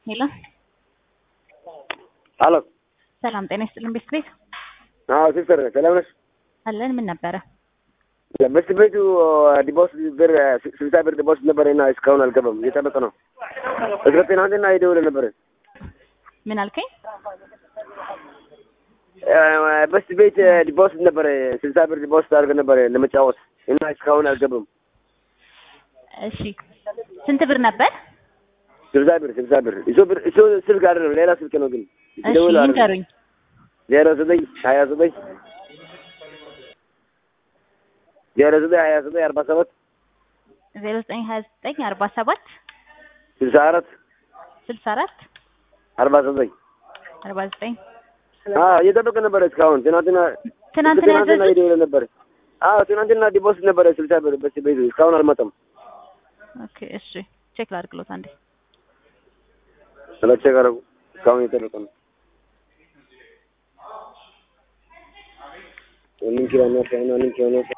ሄሎ አሎ ሰላም ጤና ይስጥልን ቤት ቤት አዎ ሲስተር ሰላም ነሽ? አለን ምን ነበረ? በስት ቤቱ ዲፖዚት ብር ስልሳ ብር ዲፖዚት ነበረ እና እስካሁን አልገባም። እየጠበቀ ነው። እስከ ትናንትና ይደውል ነበረ። ምን አልከኝ? በስት ቤት ዲፖዚት ነበረ ስልሳ ብር ዲፖዚት አድርገ ነበረ ለመጫወት እና እስካሁን አልገባም። እሺ ስንት ብር ነበር? ስልሳ ብር ስልሳ ብር እሱ ብር እሱ ስልክ አይደለም ሌላ ስልክ ነው ግን እሺ ይደውል አይደለም። ይንገሩኝ። ዜሮ ዘጠኝ ሀያ ዘጠኝ ዜሮ ዘጠኝ ሀያ ዘጠኝ አርባ ሰባት ዜሮ ዘጠኝ ሀያ ዘጠኝ አርባ ሰባት ስልሳ አራት ስልሳ አራት አርባ ዘጠኝ አርባ ዘጠኝ እየጠበቀ ነበረ እስካሁን ትናንትና ትናንትና ትናንትና ያዘዙት ይደውል ነበረ። አዎ ትናንትና ዲፖዚት ነበረ ስልሳ ብር በስ ቤቱ እስካሁን አልመጣም። ኦኬ እሺ ቼክ ላድርግሎት አንዴ ስለቸ ቀረቡ እስካሁን እየጠበቀ ነው። ሊንክ ያናሽ ያና ሊንክ ያናሽ